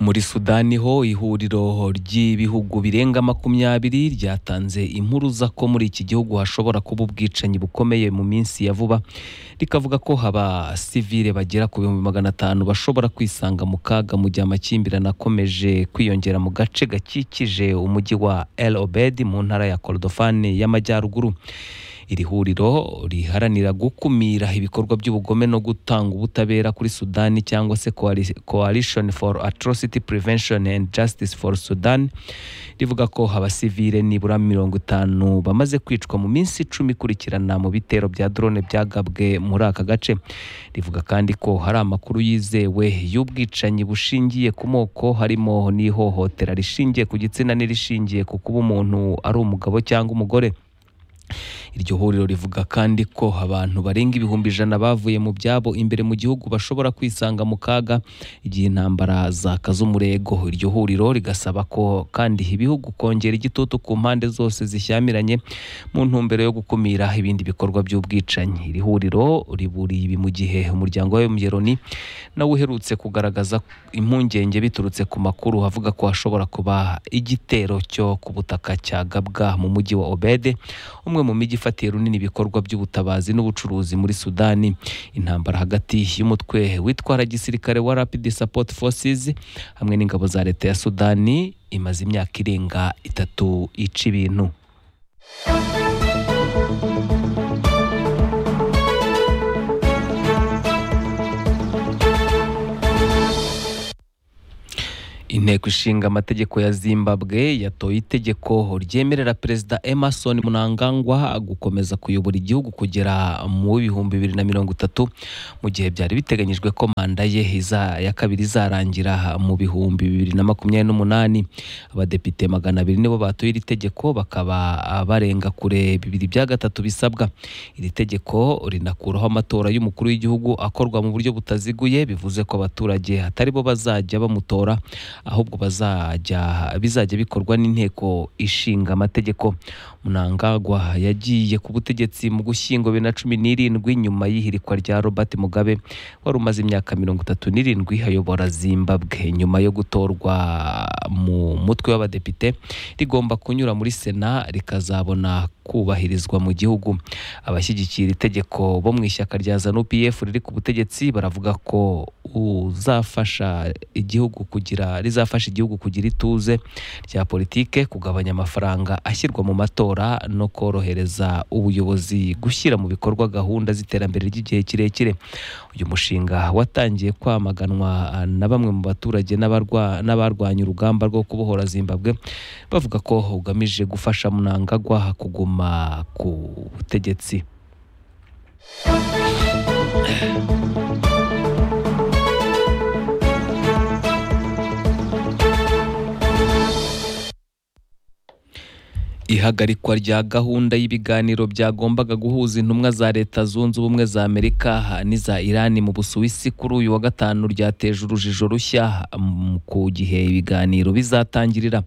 muri sudani ho ihuriro ry'ibihugu birenga makumyabiri ryatanze impuruza ko muri iki gihugu hashobora kuba ubwicanyi bukomeye mu minsi ya vuba rikavuga ko haba sivile bagera ku bihumbi magana atanu bashobora kwisanga mu kaga mu gihe amakimbirane akomeje kwiyongera mu gace gakikije umujyi wa el obed mu ntara ya korodofani y'amajyaruguru iri huriro riharanira gukumira ibikorwa by'ubugome no gutanga ubutabera kuri sudani cyangwa se Coali- coalition for atrocity prevention and justice for sudan rivuga ko abasivile nibura mirongo itanu bamaze kwicwa mu minsi icumi ikurikirana mu bitero bya drone byagabwe muri aka gace rivuga kandi ko hari amakuru yizewe y'ubwicanyi bushingiye ku moko harimo n'ihohotera rishingiye ku gitsina n'irishingiye ku kuba umuntu ari umugabo cyangwa umugore iryo huriro rivuga kandi ko abantu barenga ibihumbi ijana bavuye mu byabo imbere mu gihugu bashobora kwisanga mu kaga igihe intambara zakaza umurego iryo huriro rigasaba ko kandi ibihugu kongera igitutu ku mpande zose zishyamiranye mu ntumbero yo gukumira ibindi bikorwa by'ubwicanyi iri huriro riburiye ibi mu gihe umuryango wa Loni nawe uherutse kugaragaza impungenge biturutse ku makuru avuga ko hashobora kuba igitero cyo ku butaka cyagabwa mu mujyi wa obede umwe mu mijyi ifatiye runini ibikorwa by'ubutabazi n'ubucuruzi muri sudani intambara hagati y'umutwe witwara gisirikare wa rapid support forces hamwe n'ingabo za leta ya sudani imaze imyaka irenga itatu ica ibintu inteko ishinga amategeko ya zimbabwe yatoye itegeko ryemerera perezida emerson mnangagwa gukomeza kuyobora igihugu kugera mu bihumbi bibiri na mirongo itatu mu gihe byari biteganyijwe ko manda ye iza- ya kabiri izarangira mu bihumbi bibiri na makumyabiri n'umunani abadepite magana abiri nibo batoye iri tegeko bakaba barenga kure bibiri bya gatatu bisabwa iri tegeko rinakuraho amatora y'umukuru w'igihugu akorwa mu buryo butaziguye bivuze ko abaturage atari bo bazajya bamutora ahubwo bazajya bizajya bikorwa n'inteko ishinga amategeko munangagwa yagiye ku butegetsi mu gushyingo bibiri na cumi n'irindwi nyuma y'ihirikwa rya robert mugabe wari umaze imyaka mirongo itatu n'irindwi ayobora zimbabwe nyuma yo gutorwa mu mutwe w'abadepite rigomba kunyura muri sena rikazabona kubahirizwa mu gihugu abashyigikiye iri tegeko bo mu ishyaka rya zanu pf riri ku butegetsi baravuga ko uzafasha igihugu kugira rizafasha igihugu kugira ituze rya politike kugabanya amafaranga ashyirwa mu matora no korohereza ubuyobozi gushyira mu bikorwa gahunda z'iterambere ry'igihe kirekire uyu mushinga watangiye kwamaganwa na bamwe mu baturage n'abarwa- n'abarwanya urugamba rwo kubohora zimbabwe bavuga ko ugamije gufasha munangagwa kuguma ku butegetsi ihagarikwa rya gahunda y'ibiganiro byagombaga guhuza intumwa za leta zunze ubumwe za amerika n'iza irani mu busuwisi kuri uyu wa gatanu ryateje urujijo rushya mm, ku gihe ibiganiro bizatangirira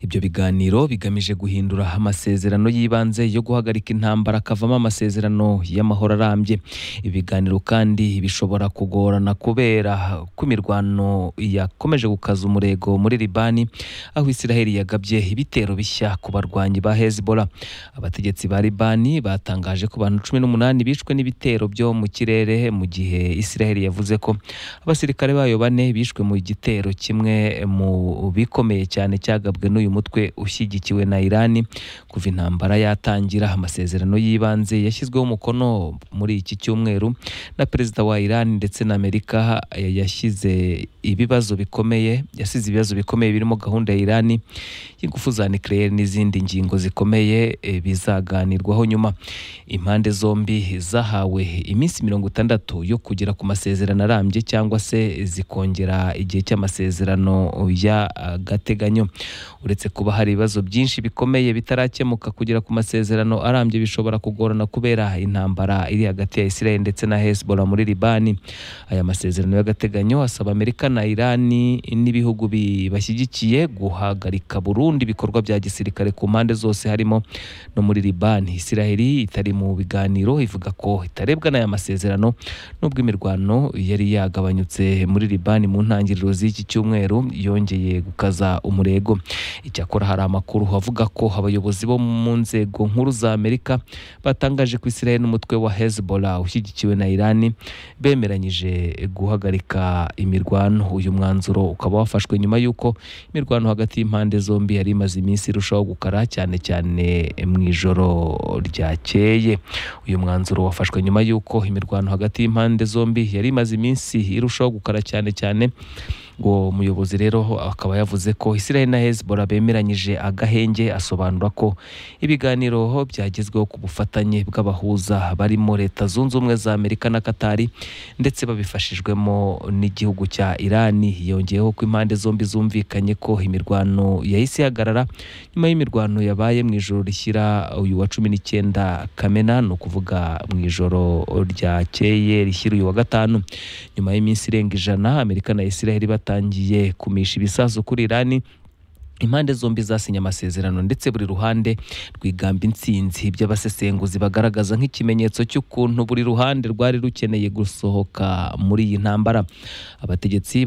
ibyo biganiro bigamije guhindura amasezerano y'ibanze yo guhagarika intambara akavamo amasezerano y'amahoro arambye ibiganiro kandi bishobora kugorana kubera ko imirwano yakomeje gukaza umurego muri libani aho isiraheli yagabye ibitero bishya ku barwanyi ba hezbollah abategetsi ba libani batangaje ko abantu cumi n'umunani bishwe n'ibitero byo mu kirere mu gihe isiraheli yavuze ko abasirikare bayo bane bishwe mu gitero kimwe mu bikomeye cyane cyagabwe n'uyu mutwe ushyigikiwe na irani kuva intambara yatangira amasezerano y'ibanze yashyizweho umukono muri iki cyumweru na perezida wa irani ndetse na amerika yashyize ibibazo bikomeye yasize ibibazo bikomeye birimo gahunda ya irani y'ingufu za nucleaire n'izindi ngingo zikomeye eh, bizaganirwaho nyuma impande zombi zahawe iminsi mirongo itandatu yo kugera ku masezerano arambye cyangwa se zikongera igihe cy'amasezerano y'agateganyo uretse uretse kuba hari ibibazo byinshi bikomeye bitarakemuka kugera ku masezerano arambye bishobora kugorana kubera intambara iri hagati ya Israel ndetse na Hezbollah muri Libani aya masezerano y'agateganyo asaba Amerika na Irani n'ibihugu bibashyigikiye guhagarika burundu ibikorwa bya gisirikare ku mpande zose harimo no muri Libani Israel itari mu biganiro ivuga ko itarebwa n'aya masezerano nubwo imirwano yari yagabanyutse muri Libani mu ntangiriro z'iki cyumweru yongeye gukaza umurego icyakora hari amakuru avuga ko abayobozi bo mu nzego nkuru za Amerika batangaje ko Israel n'umutwe wa Hezbollah ushyigikiwe na Iran bemeranyije guhagarika imirwano uyu mwanzuro ukaba wafashwe nyuma y'uko imirwano hagati y'impande zombi yari imaze iminsi irushaho gukara cyane cyane mu ijoro ryakeye uyu mwanzuro wafashwe nyuma y'uko imirwano hagati y'impande zombi yari imaze iminsi irushaho gukara cyane cyane uwo muyobozi rero akaba yavuze ko Israel na Hezbollah bemeranyije agahenge asobanura ko ibiganiro byagezweho ku bufatanye bw'abahuza barimo leta zunze ubumwe za Amerika na Katari ndetse babifashijwemo n'igihugu cya Irani yongeyeho ko impande zombi zumvikanye ko imirwano yahise ihagarara nyuma y'imirwano yabaye mu ijoro rishyira uyu wa cumi n'icyenda Kamena ni ukuvuga mu ijoro ryakeye rishyira uyu wa gatanu nyuma y'iminsi irenga ijana Amerika na Israel bata batangiye kumisha ibisasu kuri Irani impande zombi zasinye amasezerano ndetse buri ruhande rwigamba intsinzi by'abasesenguzi bagaragaza nk'ikimenyetso cy'ukuntu buri ruhande rwari rukeneye gusohoka muri iyi ntambara abategetsi